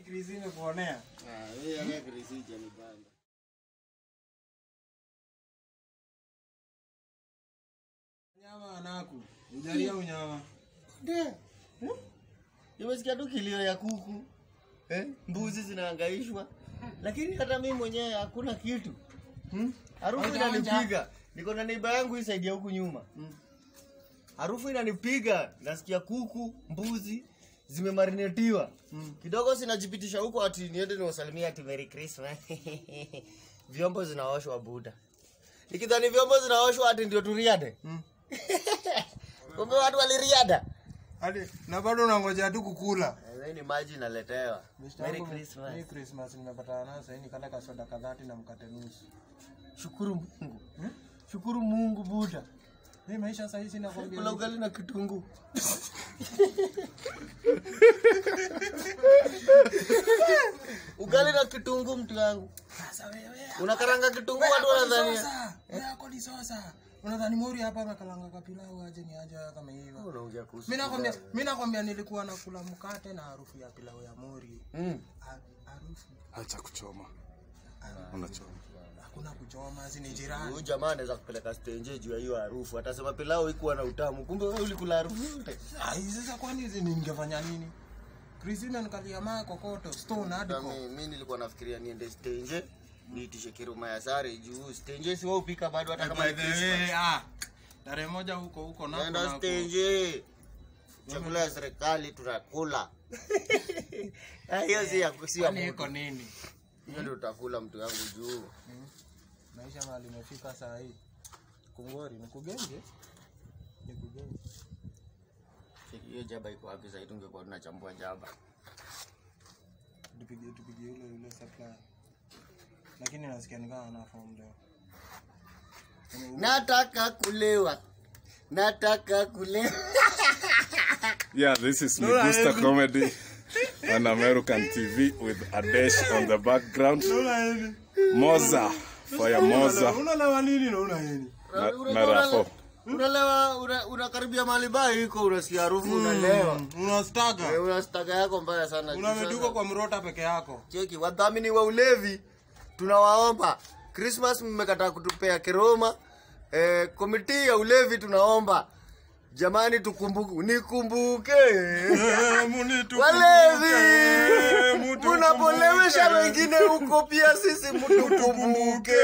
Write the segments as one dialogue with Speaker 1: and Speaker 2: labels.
Speaker 1: Krisi imekuonea.
Speaker 2: Ah, wewe anga Krisi janipanda.
Speaker 1: Nyama anaku. Ujalia unyama.
Speaker 2: Ndio. Nimesikia tu kilio ya kuku. Eh? Mbuzi zinahangaishwa. Lakini hata mimi mwenyewe hakuna kitu. Hmm? Harufu
Speaker 1: Haujaonja?
Speaker 2: inanipiga. Niko na neiba yangu hii saidia huku nyuma. Hmm? Harufu inanipiga. Nasikia kuku, mbuzi zimemarinetiwa. Hmm. Kidogo sinajipitisha huko ati niende niwasalimia ati Merry Christmas. vyombo zinaoshwa buda. Nikidhani vyombo zinaoshwa ati ndio turiade. Hmm. Kumbe watu waliriada.
Speaker 1: Hadi na bado unangoja tu kukula.
Speaker 2: Hii ni maji naletewa.
Speaker 1: Mr.
Speaker 2: Merry
Speaker 1: wangu,
Speaker 2: Christmas.
Speaker 1: Merry Christmas nimepatana nayo sasa nikala kasoda kadhati na mkate nusu.
Speaker 2: Shukuru Mungu. Shukuru Mungu Buda.
Speaker 1: Mimi maisha sasa hizi nakwambia.
Speaker 2: Kula ugali na kitunguu. ugali na kitunguu mtu wangu.
Speaker 1: Sasa wewe.
Speaker 2: Unakaranga kitunguu watu wanadhania.
Speaker 1: Sasa, yako ni sasa. Unadhani Mori hapa amekalanga kapilau aje ni aje kama hivyo.
Speaker 2: Unaongea kuhusu.
Speaker 1: Mimi nakwambia, mimi nakwambia nilikuwa nakula mkate na harufu ya pilau ya Mori.
Speaker 2: Mm.
Speaker 1: Ha- Harufu
Speaker 3: Acha kuchoma. Unachoma.
Speaker 1: hakuna kuchoma, si ni jirani.
Speaker 2: Huyu jamaa anaweza kupeleka stenje juu ya hiyo harufu. Atasema pilau ikuwa na utamu. Kumbe wewe ulikula harufu yote.
Speaker 1: Ai, sasa kwani hizi ningefanya nini? Christina nikalia maa kokoto stone hadi
Speaker 2: Hata
Speaker 1: ko.
Speaker 2: mi- mi nilikuwa nafikiria niende stenje niitishe kiruma ya sare juu stenje si wao upika bado hata kama
Speaker 1: By
Speaker 2: ni
Speaker 1: the
Speaker 2: Christmas.
Speaker 1: way, ah. Tarehe moja huko huko nako
Speaker 2: Nenda
Speaker 1: nako.
Speaker 2: stage. Chakula ya serikali tunakula. Ah, Hiyo si ya si ya
Speaker 1: Kwani iko
Speaker 2: mtu.
Speaker 1: nini?
Speaker 2: Hiyo ndio utakula mtu yangu juu.
Speaker 1: Maisha mahali imefika saa hii. Kungori, nikugenge? Nikugenge.
Speaker 2: Hiyo jaba iko wapi sasa tungekuwa tunachambua jaba.
Speaker 1: Tupige tupige yule yule supply. Lakini nasikia ni kama ana form leo.
Speaker 2: Nataka kulewa. Nataka kulewa.
Speaker 3: Yeah, this is Migusta Comedy on American TV with Adesh on the background. Moza, Fire Moza
Speaker 1: Unalewa nini na una nini?
Speaker 3: na,
Speaker 2: Unajua
Speaker 3: na Rafo.
Speaker 2: Unalewa una- unakaribia mahali baa iko unasikia harufu unalewa.
Speaker 1: Unastaga.
Speaker 2: Eh, Una staga yako mbaya sana.
Speaker 1: Unameduka kwa mrota peke yako.
Speaker 2: Cheki, wadhamini wa ulevi tunawaomba. Christmas mmekataa kutupea kiroma. Eh, komiti ya ulevi tunaomba jamani, tukumbuke, nikumbuke walevi, munapolewesha wengine huko, pia sisi mtukumbuke.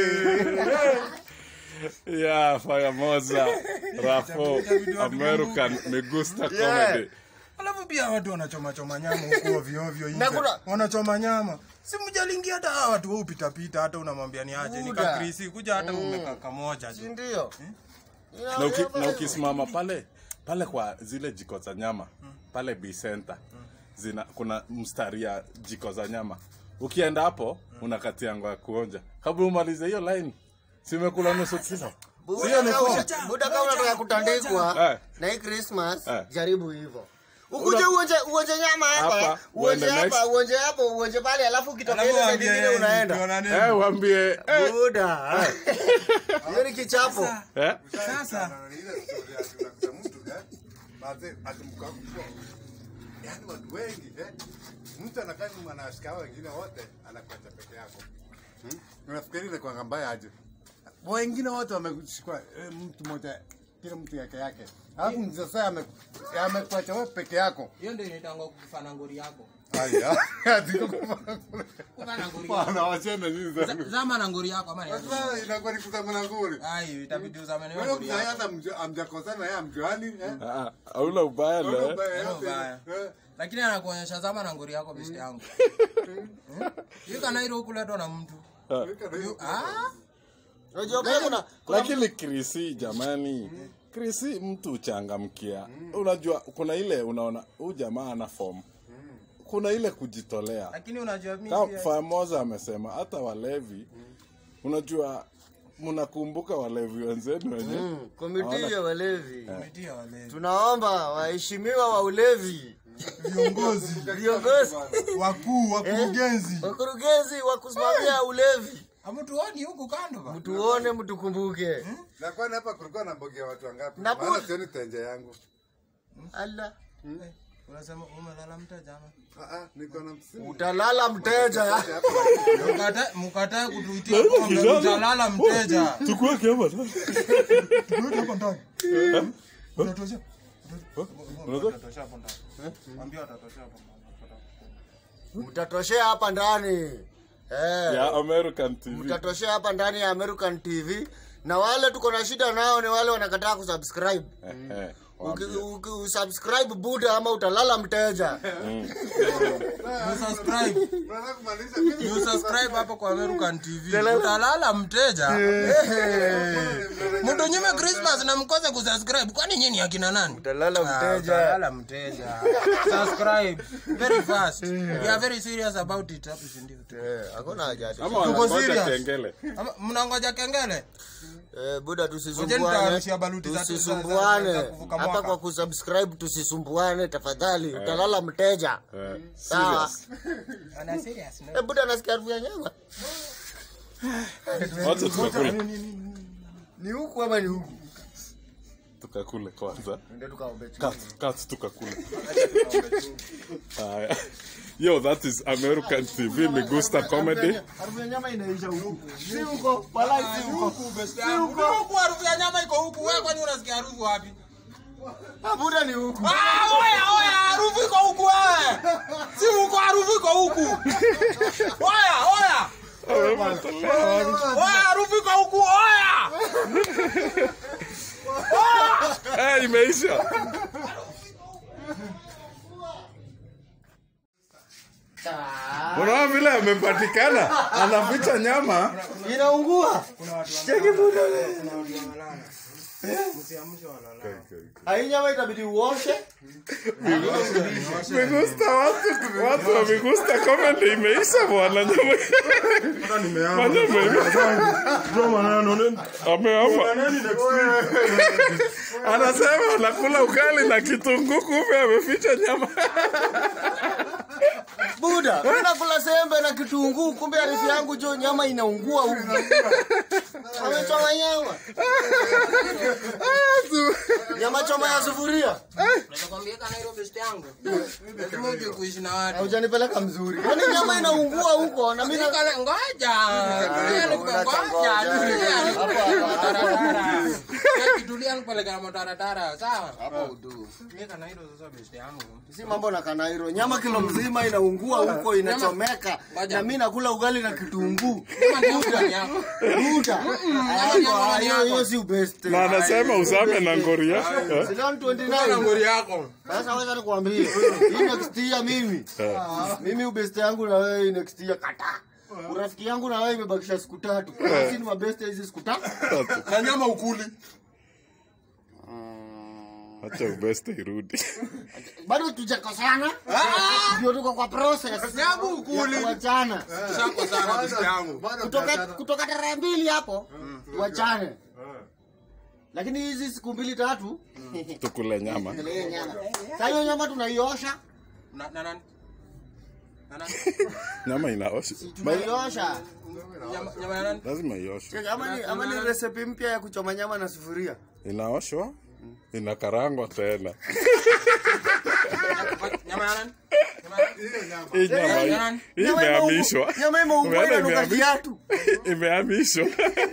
Speaker 3: Yeah, Fire Moza, Rafo, American Migusta Comedy.
Speaker 1: Alafu pia watu wanachoma choma nyama huko ovyo ovyo nje.
Speaker 2: Na kuna-
Speaker 1: Wanachoma nyama. Si mjalingia hata hawa watu wao upita pita hata unamwambia ni aje.
Speaker 2: Buda.
Speaker 1: Nikakrisi kuja hata umeka kamoja
Speaker 2: Si
Speaker 1: tu.
Speaker 2: ndio?
Speaker 3: Na, uki, na ukisimama pale pale kwa zile jiko za nyama pale B Center zina kuna mstari ya jiko za nyama. Ukienda hapo unakatia ngo ya kuonja. Kabla umalize hiyo line, simekula nusu kilo. Sio ni form.
Speaker 2: Buda kama unataka kutandikwa
Speaker 3: Eh.
Speaker 2: na hii Christmas,
Speaker 3: Eh.
Speaker 2: jaribu hivyo. Ukuje uonje uonje nyama hapa,
Speaker 3: Hapa,
Speaker 2: uonje
Speaker 3: uende
Speaker 2: hapa,
Speaker 3: next.
Speaker 2: uonje hapo, uonje pale, alafu ukitoka
Speaker 1: Alafu
Speaker 2: ile side
Speaker 1: waambie
Speaker 2: nyingine unaenda.
Speaker 1: ukiona nini?
Speaker 3: Eh, waambie eh,
Speaker 2: Buda. Hiyo ni kichapo.
Speaker 3: eh,
Speaker 1: Sasa
Speaker 4: Yaani watu wengi eh? Mtu anakaa nyuma anawashika wengine wote anakuacha peke yako. Hmm? Unafikiri ni kwa mbaya aje? Wengine wote wameshikwa eh, mtu mmoja kila mtu yake yake. Alafu mzee sasa ame- amekuacha wewe peke yako.
Speaker 1: hiyo ndio inaitangwa kufana ngori yako.
Speaker 4: Haya. Atiko kufanya kule.
Speaker 1: Kufana ngori yako.
Speaker 4: Bwana wachana nini
Speaker 1: Za-
Speaker 4: sasa?
Speaker 1: Zama na ngori yako ama ni aje?
Speaker 4: Sasa inakuwa ni kuzama nguri.
Speaker 1: Ai, itabidi uzame na
Speaker 4: Wewe
Speaker 1: ngori
Speaker 4: mzee
Speaker 1: yako.
Speaker 4: hata mjua- hamjakosana yeye amjuani eh?
Speaker 3: ah, hauna ubaya
Speaker 4: Wewe
Speaker 3: le.
Speaker 4: ubaya
Speaker 1: Hauna
Speaker 4: yote,
Speaker 1: ubaya.
Speaker 4: eh?
Speaker 1: Lakini anakuonyesha zama na ngori yako besti yangu. Hiyo kana ile ukuletwa na mtu.
Speaker 4: Weka na hiyo-
Speaker 1: Ah?
Speaker 2: Unajua pia kuna kuna
Speaker 3: Lakini Krisi jamani, Krisi mtu uchangamkia. Unajua kuna ile unaona huyu jamaa ana form. Kuna ile kujitolea.
Speaker 1: Lakini unajua mimi
Speaker 3: Kama
Speaker 1: pia-
Speaker 3: Famoza amesema hata walevi unajua mnakumbuka walevi wenzenu wenye
Speaker 2: Mm, komiti ya walevi.
Speaker 1: Umetia wale.
Speaker 2: Tunaomba waheshimiwa wa ulevi,
Speaker 1: Viongozi,
Speaker 2: viongozi,
Speaker 1: wakuu, wakurugenzi.
Speaker 2: wakurugenzi wa kusimamia ulevi,
Speaker 1: Hamtuoni huku kando ba?
Speaker 2: mtuone, mtukumbuke.
Speaker 4: Na kwani hapa kulikuwa na mbogia watu wangapi?
Speaker 2: Na
Speaker 4: Maana
Speaker 2: bu-
Speaker 4: sioni tenje yangu.
Speaker 2: Allah.
Speaker 1: Unasema umelala mteja ama?
Speaker 4: Ah, ah, niko na msimu.
Speaker 2: utalala mteja
Speaker 1: Mkatae mkatae kutuitia pombe utalala mteja.
Speaker 3: tukuweke hapa ndani.
Speaker 1: Tuweke hapo ndani. Unatosha?
Speaker 3: Unataka?
Speaker 1: Utatosha hapo ndani. Mwambie atatosha hapo ndani.
Speaker 2: mtatoshea hapa ndani eh.
Speaker 3: ya American TV
Speaker 2: mtatoshea hapa ndani ya American TV na wale tuko na shida nao ni wale wanakataa kusubscribe
Speaker 3: Eh, eh,
Speaker 2: Uki-
Speaker 3: waambie.
Speaker 2: uki- usubscribe buda ama utalala mteja
Speaker 1: You subscribe.
Speaker 4: Unataka kumaanisha mimi
Speaker 1: You subscribe hapo kwa American TV. Utalala mteja. Mtu nyime Christmas na mkose kusubscribe. Kwani nyinyi akina nani?
Speaker 2: utalala
Speaker 1: Ah,
Speaker 2: mteja
Speaker 1: utalala mteja. Subscribe very fast. We are very serious about it hapo si ndio?
Speaker 2: Eh, hakuna haja ati.
Speaker 3: ama wanangoja
Speaker 1: serious.
Speaker 3: kengele
Speaker 1: Ama mnangoja kengele?
Speaker 2: Eh, buda
Speaker 1: Ngojeni
Speaker 2: tusisumbuane
Speaker 1: nitawarushia baluti za- za- za- za-
Speaker 2: tusisumbuane
Speaker 1: za kuvuka
Speaker 2: hapa
Speaker 1: mwaka.
Speaker 2: kwa kusubscribe tusisumbuane tafadhali utalala mteja
Speaker 3: Eh,
Speaker 2: sawa
Speaker 3: serious.
Speaker 1: Ana serious no?
Speaker 2: Eh, buda nasikia harufu ya nyama
Speaker 3: wacha tukakule
Speaker 2: ni huku ama ni huku
Speaker 3: tukakule kwanza
Speaker 2: ndio tukaombe chumvi.
Speaker 3: Cut, cut tukakule haya yo that is American TV Migusta comedy
Speaker 2: harufu ya nyama inaisha huku si huko wala si huko
Speaker 1: Huku huku harufu ya nyama iko huku. Wewe kwani unasikia harufu wapi?
Speaker 2: Ah, buda ni huku
Speaker 1: Ah, oya oya, harufu iko huku wewe. Si huko harufu iko huku. Oya oya. Oya harufu iko huku oya.
Speaker 3: Eh, imeisha unaona vile amepatikana anaficha nyama
Speaker 2: inaungua cheki buda
Speaker 1: Msiamshe walala.
Speaker 2: hii nyama itabidi uoshe
Speaker 3: Migusta watu watu wa Migusta comedy imeisha bwana nyama Nyama ameama anasema anakula ugali na kitunguu kumbe ameficha nyama
Speaker 2: buda mimi nakula sembe na kitunguu kumbe harufu yangu jo nyama inaungua huku amechoma nyama nyama choma ya sufuria
Speaker 1: Nakwambia kana hilo best yangu. Lazima uje kuishi na watu.
Speaker 2: haujanipeleka mzuri kwani nyama inaungua huko na mimi na-
Speaker 1: Nikala ngoja. Tulia nikupe ngoja. Tulia nikupe taratara. Tulia nikupe kama taratara. Sawa? Hapo udu. Mimi kana hilo sasa best yangu.
Speaker 2: si mambo na kanairo nyama kilo mzima inaungua huko inachomeka
Speaker 1: Ngoja.
Speaker 2: na mimi nakula ugali na kitunguu
Speaker 1: Kama ndio ndani yako.
Speaker 2: buda
Speaker 1: nyama ndani
Speaker 2: hiyo
Speaker 1: yako.
Speaker 2: hiyo si best
Speaker 3: na anasema usame na ngoria
Speaker 2: Silon
Speaker 1: Kana
Speaker 2: 29
Speaker 1: ngori yako.
Speaker 2: sasa wacha nikwambie hii next year mimi mimi ubeste yangu na wewe hii next year kata urafiki yangu na wewe imebakisha siku tatu sisi ni mabeste hizi siku tatu
Speaker 1: Na nyama ukuli.
Speaker 3: acha ubeste irudi
Speaker 2: bado tujakosana ndio tuko kwa process
Speaker 1: Nyabu ukuli.
Speaker 2: wachana
Speaker 1: Shako sana best yangu.
Speaker 4: bado
Speaker 2: kutoka
Speaker 4: biashara.
Speaker 2: kutoka tarehe mbili hapo wachane lakini hizi siku mbili tatu
Speaker 3: tukule nyama
Speaker 2: endelee nyama sasa hiyo nyama tunaiosha
Speaker 1: Na na nani? Na nani?
Speaker 3: nyama inaosha
Speaker 2: tunaiosha
Speaker 1: Nyama nyama ya nani?
Speaker 3: lazima ioshwe
Speaker 2: ama ni ama ni recipe mpya ya kuchoma nyama na sufuria
Speaker 3: inaoshwa inakarangwa tena
Speaker 1: Nyama ya nani? Nyama ya nani?
Speaker 4: Hiyo nyama.
Speaker 3: hii nyama hii-
Speaker 1: Nyama
Speaker 3: hii
Speaker 2: Nyama imeungua-
Speaker 3: imehamishwa
Speaker 2: nyama imeungua
Speaker 3: Umeona
Speaker 2: inanuka
Speaker 3: imehamishwa?
Speaker 2: viatu
Speaker 3: imehamishwa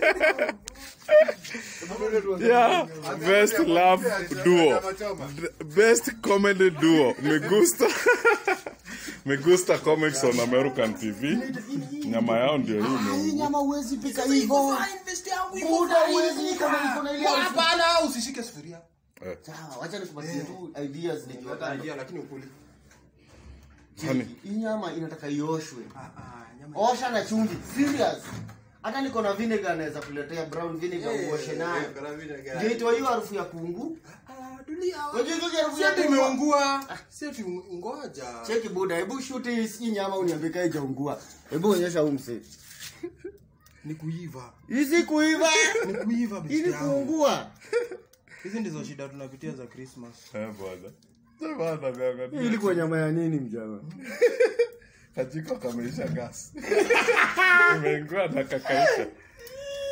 Speaker 3: yeah best love duo
Speaker 4: Nyama choma.
Speaker 3: D- best comedy duo Migusta Migusta Comics on American TV nyama yao ndio hii
Speaker 2: hii
Speaker 3: imeungua.
Speaker 2: nyama huwezi pika hivyo
Speaker 1: Best yangu iko
Speaker 2: muda huwezi iko na iko na ile harufu.
Speaker 1: Hapana, usishike sufuria.
Speaker 3: Eh,
Speaker 2: sawa wacha nikupatie tu ideas nikiwa kando
Speaker 1: lakini ukuli.
Speaker 3: honey,
Speaker 2: hii nyama inataka ioshwe osha na chumvi serious hata niko na vinegar naweza kuletea brown vinegar uoshe nayo ndio itoa hiyo harufu ya kungu unajua hiyo harufu ya
Speaker 1: Sasa
Speaker 2: kungu
Speaker 1: imeungua. Sasa ngoja.
Speaker 2: cheki buda hebu shoot hii hii nyama uniambie kai jaungua hebu onyesha huu msee
Speaker 1: Ni kuiva.
Speaker 2: hizi kuiva
Speaker 1: Ni kuiva
Speaker 2: hii ni kuungua
Speaker 1: Hizi ndizo shida tunapitia za Christmas.
Speaker 3: eh, bwana. Bwana, niangalie.
Speaker 2: hii ilikuwa nyama ya nini mjama
Speaker 3: kajiko kameisha gas imeingua na kakaisha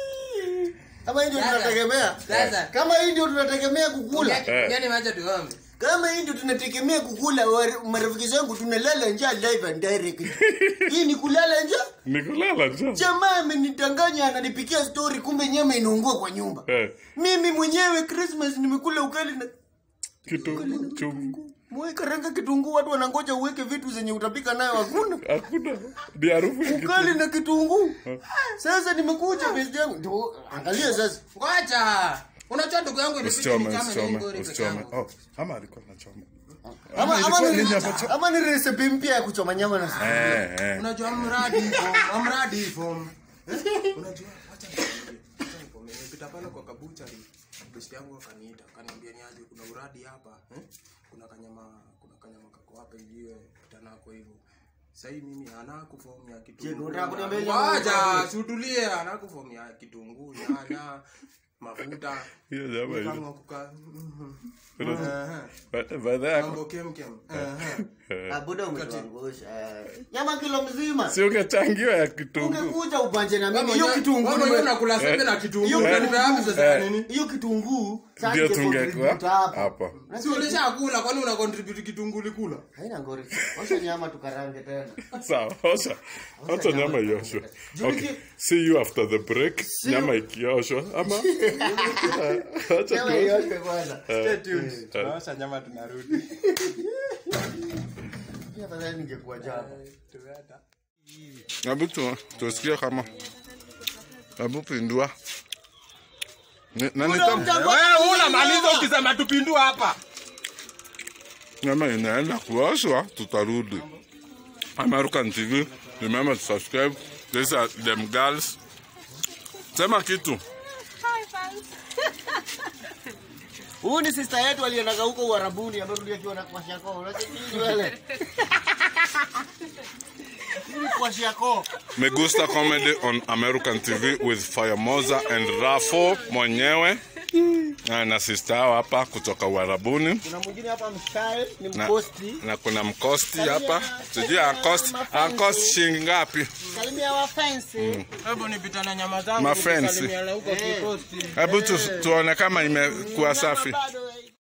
Speaker 2: kama hii ndio tunategemea
Speaker 1: Sasa.
Speaker 2: kama hii ndio tunategemea kukula
Speaker 3: Eh.
Speaker 1: Yaani wacha tuombe.
Speaker 2: kama hii ndio tunategemea kukula wa- marafiki zangu tunalala njaa live and direct hii ni kulala njaa
Speaker 3: nikulala njaa
Speaker 2: jamaa amenitanganya ananipikia story kumbe nyama inaungua kwa nyumba
Speaker 3: Eh,
Speaker 2: mimi mwenyewe christmas nimekula ugali na
Speaker 3: kitu chungu
Speaker 2: mwe karanga kitunguu watu wanangoja uweke vitu zenye utapika nayo hakuna
Speaker 3: hakuna ni harufu ya kitu.
Speaker 2: ugali na kitunguu sasa nimekuja besti yangu ndio angalia sasa
Speaker 1: Ngoja. Unajua ndugu yangu ilibidi
Speaker 3: Usichome,
Speaker 1: nichame na hii
Speaker 3: usichome,
Speaker 1: ngori peke
Speaker 3: usichome.
Speaker 1: yangu.
Speaker 3: Oh, ama alikuwa anachoma.
Speaker 2: ama, ama,
Speaker 3: ilikuwa
Speaker 2: ni,
Speaker 3: nini hapo cha-
Speaker 2: ama ni recipe mpya ya kuchoma nyama na sufuria.
Speaker 3: Eh, eh.
Speaker 1: Unajua mradi hivyo, mradi hivyo. Eh? Unajua acha nikwambie, acha nikwambie. Nimepita pale kwa kabuchari. Bosi yangu akaniita, akaniambia ni aje kuna uradi hapa, eh? Kuna kanyama, kuna kanyama kako hapa hivi tanako hivyo. Sasa hii mimi anaku fomu ya
Speaker 2: Je,
Speaker 1: kitunguu.
Speaker 2: unataka kuniambia nyama
Speaker 1: Wacha,
Speaker 2: uradi?
Speaker 1: sutulie, anaku fomu ya kitunguu, nyanya, mafuta.
Speaker 3: Hiyo nyama hiyo.
Speaker 1: Kama kuka. mhm.
Speaker 3: Unajua-
Speaker 1: Eh,
Speaker 3: Ba- baadhi yako
Speaker 1: Mambo kemkem. Eh, eh.
Speaker 2: Ah, buda umetuangusha nyama kilo mzima
Speaker 3: si ungechangiwa ya kitunguu
Speaker 2: ungekuja upanje na
Speaker 1: Wewe
Speaker 2: mimi hiyo
Speaker 1: mwenyewe-
Speaker 2: kitunguu
Speaker 1: wewe mwenyewe
Speaker 2: nime-
Speaker 1: unakula sembe na kitunguu.
Speaker 2: Hiyo-
Speaker 1: Unanipea wapi sasa ya nini?
Speaker 2: hiyo kitunguu sasa
Speaker 3: ndio
Speaker 2: ningecontribute
Speaker 3: tungekuwa
Speaker 2: hapa.
Speaker 3: hapo
Speaker 1: Si ulishakula kwani una contribute kitunguu likula?
Speaker 2: haina ngori osha nyama tukarange tena
Speaker 3: sawa osha hata nyama ioshwe okay see you after the break nyama ikioshwa ama acha
Speaker 2: nyama
Speaker 3: tu
Speaker 2: ioshwe kwanza
Speaker 1: Tunaosha nyama tunarudi.
Speaker 2: Pia afadhali ningekuwa jana
Speaker 3: hebu tu tusikie kama hebu pindua Ni- na nitam
Speaker 1: Wewe unamaliza ukisema tupindua hapa.
Speaker 3: nyama inaenda kuoshwa tutarudi American TV remember to subscribe these are them girls sema kitu
Speaker 2: huyu ni sister yetu aliendaga huko uarabuni amerudi akiwa na kwashako unachekile kwashako
Speaker 3: Me Gusta Comedy on American TV with Firemoza and Rafo mwenyewe na na sister yao hapa kutoka Uarabuni
Speaker 2: kuna mwingine hapa mstyle ni
Speaker 3: na,
Speaker 2: mkosti
Speaker 3: na kuna mkosti hapa sijui ankosti ankosti shilingi ngapi
Speaker 2: salimia wafensi
Speaker 1: Hebu nipita na nyama zangu.
Speaker 3: Mafensi.
Speaker 1: nikusalimiane huko
Speaker 2: Eh.
Speaker 1: kikosti.
Speaker 3: hebu tu, tuone kama imekuwa safi
Speaker 2: bado